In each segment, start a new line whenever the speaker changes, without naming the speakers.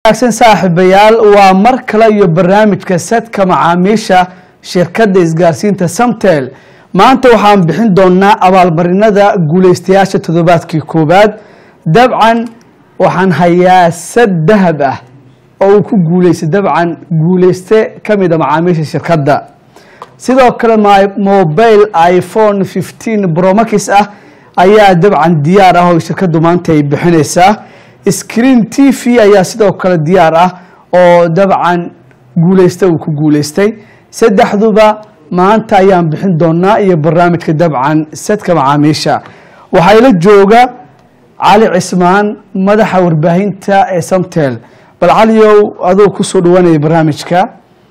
wanaagsan saaxiibayaal waa mar kale iyo barnaamijka sadka macaamiisha shirkadda isgaarsiinta samtel maanta waxaan bixin doonaa abaalmarinada guuleystayaasha toddobaadkii koowaad dabcan waxaan hayaa sad dahab ah oo uu ku guuleystay dabcan guuleyste ka mid a macaamiisha shirkadda sidoo kale mobile iphone fifteen bromax ah ayaa dabcan diyaar ah oo shirkaddu maanta ay bixinaysaa screen t v ayaa sidoo kale diyaar ah oo dabcan guuleysta uu ku guuleystay saddexduba maanta ayaan bixin doonaa iyo barnaamijka dabcan sadka macaamiisha waxaa ila jooga cali cismaan madaxa warbaahinta ee samtel bal caliyow adoo kusoo dhawaanaya barnaamijka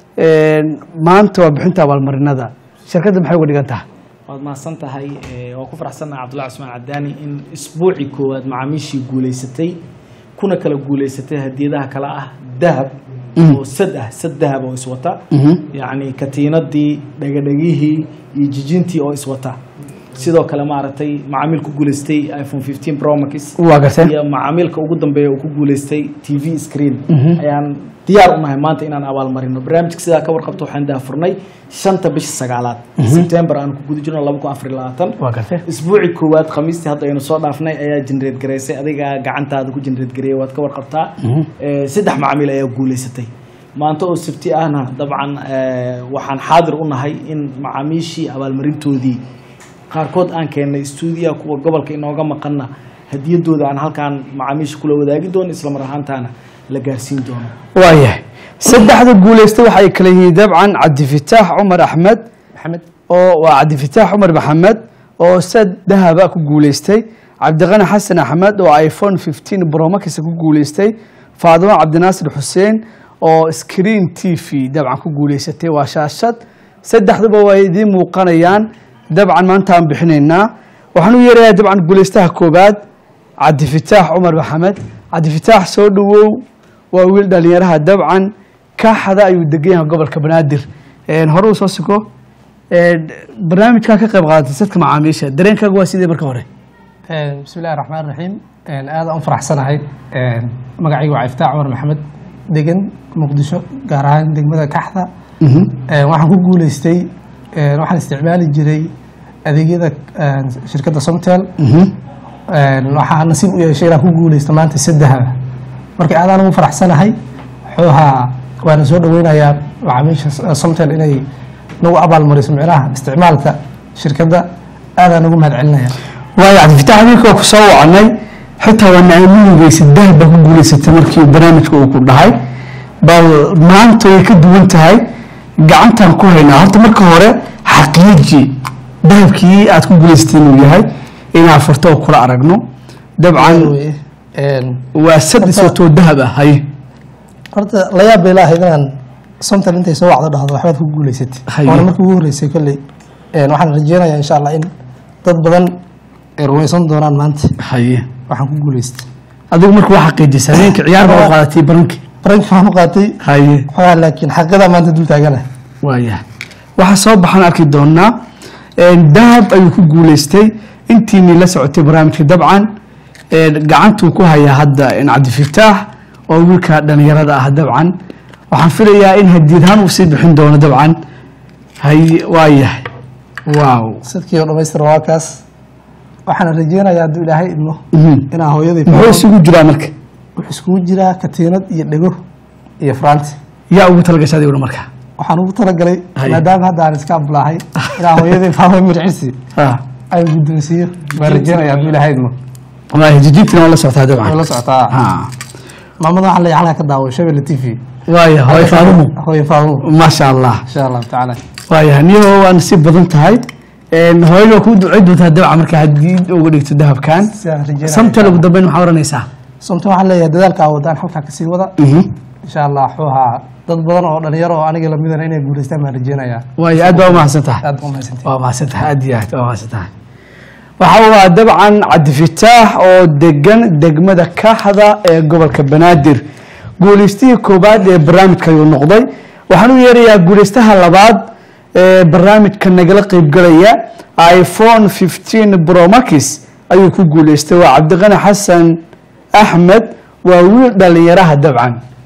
maanta waa bixinta abaalmarinada shirkadda maxay uga dhigan tahay
waad mahadsan tahay waa ku faraxsannaha cabdullahi cusmaan cadaani in isbuucii koowaad macaamiishii guuleysatay kuna kala guuleysatay hadiyadaha kale ah dahab oo sad ah sad dahab oo iswata yacni katiinadii dhagadhagihii iyo jijintii oo iswata sidoo kale maaragtay macaamiil ku guuleystay iphone fifteen promax
waa gartay
iyo macaamiilka ugu dambeeya uu ku guuleystay t v screen ayaan diyaar u nahay maanta inaan abaalmarino barnaamijka sidaa ka warqabto waxaan daafurnay shanta bisha sagaalaad sebtembar aan ku guda jirno laba kun afar iyo labaatan
waa gartay
isbuucii koowaad khamiistii hadda aynu soo dhaafnay ayaa jenreed garaysay adiga gacantaada ku jenreed gareeyay waad ka warqabtaa saddex macaamiil ayaa guuleysatay maanta oo sabti ahna dabcan waxaan xaadir u nahay in macaamiishii abaalmarintoodii qaarkood aan keennay stuudiyaha kuwa gobolka inooga maqanna hadiyadooda aan halkaan macaamiisha kula wadaagi doono islamar ahaantaana la gaarsiin doono
waayahay saddexda guuleysta waxay kala yihiin dabcan cabdifitaax cumar axmed
maxamed
oo waa cabdifitaax cumar maxamed oo sad dahaba ku guuleystay cabdiqani xasan axmed oo iphone fifteen bromax ku guuleystay faadimo cabdinaasir xuseen oo screen t v dabcan ku guuleysatay waa shaashad saddexduba waa idiin muuqanayaan dabcan maanta aan bixinaynaa waxaan u yeerayaa dabcan guuleystaha koobaad cabdifitaax cumar maxamed cabdifitaax soo dhawow waa wiil dhalinyaraha dabcan kaaxada ayuu degan yahay gobolka banaadir hore uu soo sugo barnaamijkaa ka qayb qaadatay sadka macaamiisha dareenkaaga waa sidee marka hore
bismi illahi raxmaan raxiim aada u faraxsanahay magacaygu waa iftaax cumar maxamed degan muqdisho gaar ahaan degmada kaxda waxaan ku guuleystay waxaan isticmaali jiray adeegyada shirkadda somtel waxaa nasiib u yeeshay inaan ku guuleysta maanta saddexa marka aadaan ugu faraxsanahay wuxuuhaa waana soo dhaweynayaa macaamiisha somtel inay nagu abaalmariso micnaha isticmaalka shirkadda aadaan ugu mahad celinaya
waayo cabdifitaax adinka waa ku soo wacanay xitaa waa naaminigeysa dahab baa ku guuleysatay markii barnaamijka uu ku dhahay bal maanta way ka duwan tahay gacantaan ku haynaa horta marka hore xaqiiji dahabkii aad ku guuleysatay inuu yahay inaan furto oo kula aragno dabcan waa sad iswatoo dahab ah haye
horta layaab bay laahayd inaan somtal intay soo wacdo dhahdo waxbaad ku guuleysatay
Haye.
waana markii ugu horreysay kolley waxaan rajeynayaa insha allah in dad badan ay rumaysan doonaan maanta
haye
waxaan ku guuleystay
adigu marka waa xaqiijisa habeenkii ciyaar baa u qaadatay barankii
baranki waxaan u qaatay
haye
xogaa laakiin xaqidaa maanta dul taagana
waayahay waxaa soo baxaan arki doonaa dahab ayuu ku guuleystay intiinii la socotay barnaamijka dabcan gacantuu ku hayaa hadda cabdifitaax oo wiilka dhalinyarada ah dabcan waxaan filayaa in hadiyadhaan uu sii bixin doono dabcan hay waayahay waaw
sadkii oo dhamaystir waa kaas waxaana rajeynayaa hadduu ilaahay idmo
Mhm.
inaa hooyaday
muxuu isugu jiraa marka
wuxuu iskugu jiraa katiinad iyo dhego iyo faraanti
yaa ugu talagashay adiguna marka
waxaan ugu talagalay
Haye.
maadaama hadda aan iska ablaahay inaa hooyaday faama mircisi
Ah,
aan guddoonsiiyo baan rajeynaya hadduu ilaahay idmo
waayahay jijintina waa la socotaa
way
dabcan
la socotaa
Ah,
maamada waxaa la halkaa ka daawo shabelle t v
waaya hooy faadumo
hooye faadumo
maasha allah
insha allahu tacaala
waayahay niyo waa nasiib badan tahay hooyada waa kuu ducey doontaa dabca marka haddii uga dhigto dahabkan
sidaan rajeynaya
samtal ugu dambeyn maxaa oranaysaa
somta waxaan leeyahay dadaalka aa wadaan halkaa kasii wada insha allah wuxuu ahaa dad badan oo dhalinyaro oo aniga lamidana inay guuleystaan baan rajeynayaa
waayo aad baa umahadsan tahay
aad baa umahadsantihin
waa mahadsan tahay aad iyo aad waa mahadsan tahay waxa waa dabcan cabdifitaax oo degan degmada kaaxda ee gobolka banaadir guuleystihii koobaad ee barnaamijka ayuu noqday waxaan u yeerayaa guuleystaha labaad ee barnaamijka nagala qeybgalaya iphone 15 bromax ayuu ku guuleystay waa cabdiqani xasan axmed waa wiil dhalinyaraha dabcan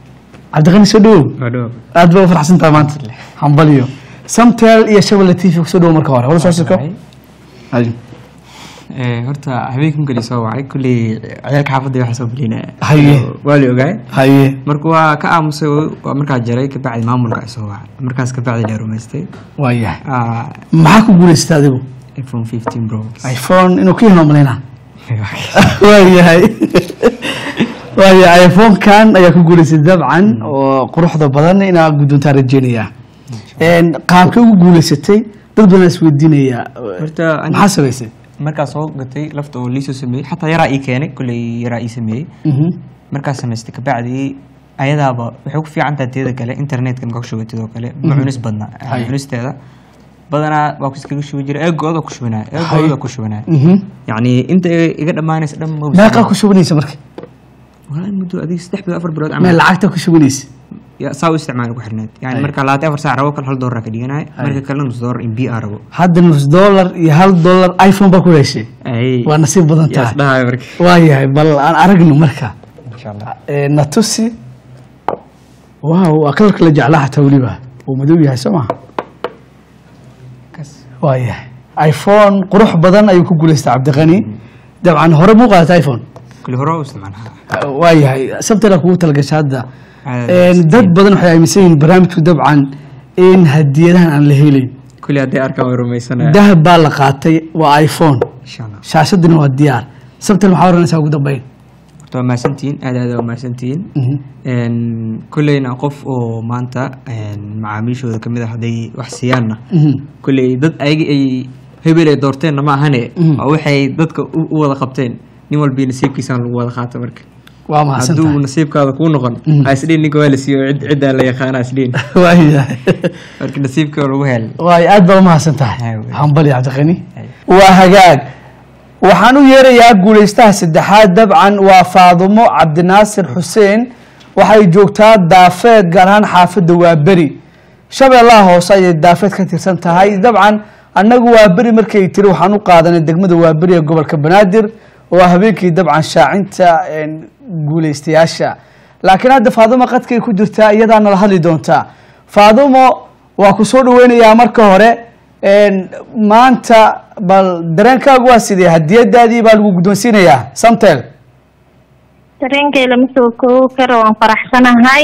cabdiqani soo dhawow
Wadho.
aad baa u farxsan tahay maanta hambaliyo samtel iyo shabelle t v kusoo dhawow marka hore wala soo sirko Haye.
Eh, horta habeenkii markii soo wacay kulley ciyaalka xaafadda waxaa soo gelinaya
Haye.
waa la ogaay
haye
marka waa ka aamusay waa markaa jaray kabacdi maamulka ay soo wacay markaas kabacdi la rumaystay
waa yahay
Ah,
maxaa ku guulaysata adigu
iphone 15 pro
iphone inuu ka hino malaynaa waa yahay waa yahay iphone-kan ayaa ku guulaysay dabcan oo quruxda badan inaa guddoontaa rajeynaya qaabkay ugu guulaysatay dad badan is weydiinaya
horta ani-
maxaa samaysay
markaa soo gatay lafta oo liisoo sameeyey xataa yaraa ii keenay kulley yaraa ii sameeyey markaa samaystay kabacdi ayadaaba waxay ku fiican tahay teeda kale internetka markaa ku shubatid oo kale ma cunis badna
Hay.
cunisteeda badanaa waa ku iskaga shubi jiray eegooda ku shubanaya
Hay.
eegooda ku shubanaya yacni inta iga dhammaanaysa dhan ma
meeqaa ku shubanaysa marka
walaa muddo adiga saddex bilood afar bilood
meel
camal
lacagta ku shubanaysa
Ya, saa u isticmaal ku xirneed yani
Hay.
marka labaatan afar saac rabo kale hal doolar ka dhiganaya marka kalena nus doolar in b a rabo
hadda nus dollar iyo hal dollar iphone baa ku heshay
Ay.
waa nasiib badan
Yaa
tahay
isdhahayo marka
waa yahay bal aan aragno marka
insha allah
Eh, natusi waaw waa kalarka la jeclaa xataa weliba uu madow yahay soo maha
Kas.
waa yahay iphone qurux badan ayuu ku guulaystay cabdiqani dabcan hore muu qaadata iphone
kulli hore u isticmaalaa
waa yahay sabtana kugu talagashay hadda
Ah,
Eh, dad badan waxay aaminsan yihiin barnaamijku dabcan in hadiyadahan aan la helayn
kulli hadday arkaan way rumaysanaya
dahab baa la qaatay waa iphone
insha allah
shaashadina waa diyaar sabtan maxaa oranaysaa ugu dambeyn
horta waa mahadsantihiin aad aad waa mahadsantihiin Een, kulleyna qof oo maanta een, macaamiishooda ka mid ah hadday wax siiyaanna kulley dad ayaga ay hebel ay doorteenna ma ahane
Mhm.
waa waxay dadka u u wada qabteen nin walbii nasiibkiisaan lagu wada qaato marka
waa mahadsan
hadduu
tahay
nasiibkaada kuu noqon
Mhm.
ha isdhiin ninka waa la siiyo cid ciddaa la yaqaana isdhiin
waa yahay
marka nasiibka lagu helay
waay aad baa umahadsan tahay
Haa, wey.
hambali cabdiqani
Hay.
waa hagaag waxaan u yeerayaa guulaystaha saddexaad dabcan waa faadumo cabdinaasir xuseen waxay joogtaa daafeed gaar ahaan xaafadda waaberi shabeellaha hoose ayay daafeed ka tirsan tahay dabcan annagu waaberi markay tiri waxaan u qaadanay degmada waaberi ee gobolka banaadir oo habeenkii dabcan shaacinta een, guulaystayaasha laakiin hadda faadumo qadkay ku jirtaa iyadaa nala hadli doontaa faadumo waa ku soo dhaweynayaa marka hore een, maanta bal dareenkaagu waa sidee hadiyadaadii baa lagu guddoonsiinayaa samtel
dareenkay lama soo koobi karo waan faraxsanahay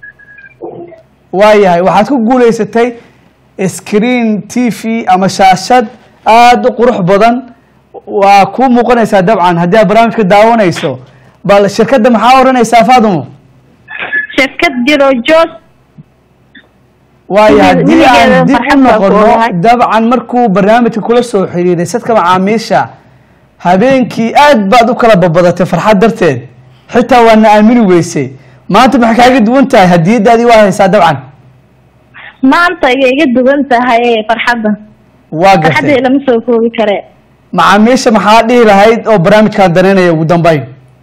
waayahay waxaad ku guulaysatay screen t v ama shaashad aada u qurux badan waa kuu muuqanaysaa dabcan haddii aad barnaamijka daawanayso bal shirkadda maxaa oranaysaa faadumo
shirkad jiro joog
waayo haddii
weligeeda
aan dib u
farxad baa ku
noqono
ogahay.
dabcan markuu barnaamijka kula soo xiriiray sadka macaamiisha habeenkii aad baad u kala babadatay farxad darteed xitaa waana aamini weysay maanta maxay kaaga duwan tahay hadiyadaadii waa haysaa dabcan
maanta ayay iga duwan tahay farxadda
waa
farxadday
gartay
lama soo koobi kare
macaamiisha maxaa dhihi lahayd oo barnaamijkaan daneynaya ugu dambeyn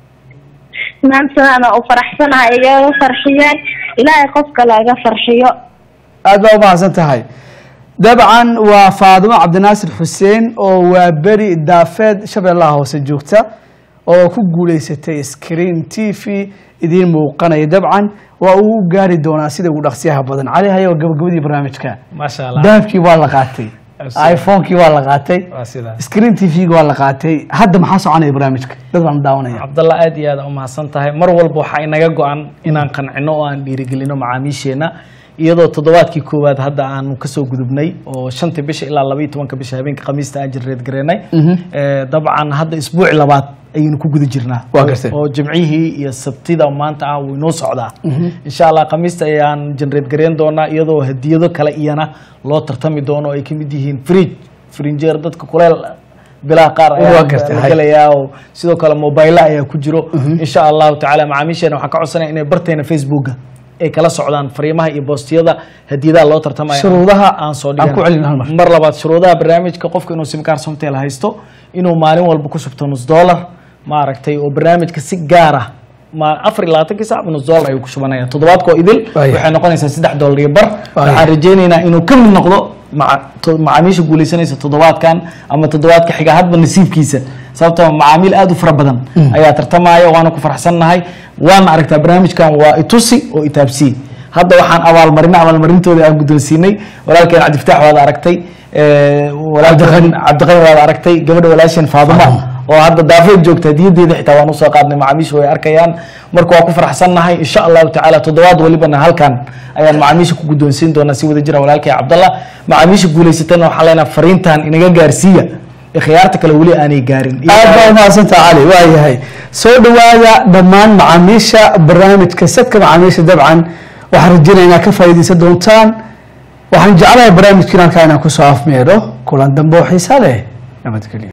maanta ana u faraxsanahay igaga farxiyeen ilaahay qofka laga farxiyo
aad baa umahadsan tahay dabcan waa faadumo cabdinaasir xuseen oo waa beri daafeed shabeellaha hoose joogta oo ku guuleysatay screen t v idiin muuqanaya dabcan waa uu u gaari doonaa sida ugu dhaqsiyaha badan cali hayo gabagabadii barnaamijka
maasha allah
dahabkii waa la qaatay
Absolutely.
iphonekii waa la qaatay
waa sidaa
screen t v-ga waa la qaatay hadda maxaa soconaya barnaamijka dad baan daawanaya
cabdalla aad iyo aad u mahadsan tahay mar walba waxaa inaga go-an inaan qancino oo aan dhiirigelino macaamiisheena iyadoo toddobaadkii koowaad hadda aanu kasoo gudubnay oo shantii bisha ilaa labaiyo tobanka bisha habeenka khamiista aan jirreed gareynay Eh, dabcan hadda isbuuci labaad ayaynu ku guda jirnaa
Waa gartay.
oo jimcihii iyo sabtida maanta ah wuu inoo socdaa insha allah khamiista ayaan jenreed gareyn doonaa iyadoo hadiyado kale iyana loo tartami doono oo ay kamid yihiin fridge frinjeer dadka kuleel bilaa qaar
Waa
ayaa
gartay,
la
hay.
gelaya oo sidoo kale mobile ayaa ku jiro insha allahu tacaala macaamiisheena waxaan ka codsanaya inay barteena facebooka ay kala socdaan fariimaha iyo boostiyada hadiyadaha loo tartamaya
Shuruudaha
aan soo
aan ku celin hal mar.
mar labaad shuruudaha barnaamijka qofka inuu simkaar somtel haysto inuu maalin walba ku shubto nus dollar maaragtay oo barnaamijka si gaar ah ma afar iyo labaatankii saac nus dollar ayuu ku shubanaya toddobaadkoo idil
Waayahay.
waxay noqonaysaa saddex dollar iyo bar
Waayahay.
waxaan rajaynaynaa inuu ka mid noqdo maca- to- macaamiisha guuleysanaysa toddobaadkan ama toddobaadka xiga hadba nasiibkiisa sababtoo macaamiil aad u fara badan ayaa tartamaya waana ku faraxsannahay waana aragtaa barnaamijkan waa itusi oo itaabsiye hadda waxaan abaalmarina abaalmarintooda aan guddoonsiinay walaalkeen cabdifataax waad aragtay eh, walaalkeen cabdiqani waad aragtay gabadha walaasheen faaduma oo hadda daafeed joogta hadiyadeeda xitaa waan usoo qaadnay macaamiisha way arkayaan marka waa ku faraxsannahay insha allahu tacaala toddobaad walibana halkan ayaan macaamiisha ku guddoonsiin doonaa si wada jira walaalkay cabdallah macaamiisha guulaysatana waxaan leenahay fariintan inaga gaarsiiya ee khiyaarta kale weli aanay gaarin
aad baa umahadsantaha cali waayahay soo dhawaada dhammaan macaamiisha barnaamijka sadka macaamiisha dabcan waxaan rajeynaya inaad ka faa'iidaysan doontaan waxaan jeclahay barnaamijkiin halkaa inaan kusoo afmeedho kulan dambe oo xiisa leh nabadgelyo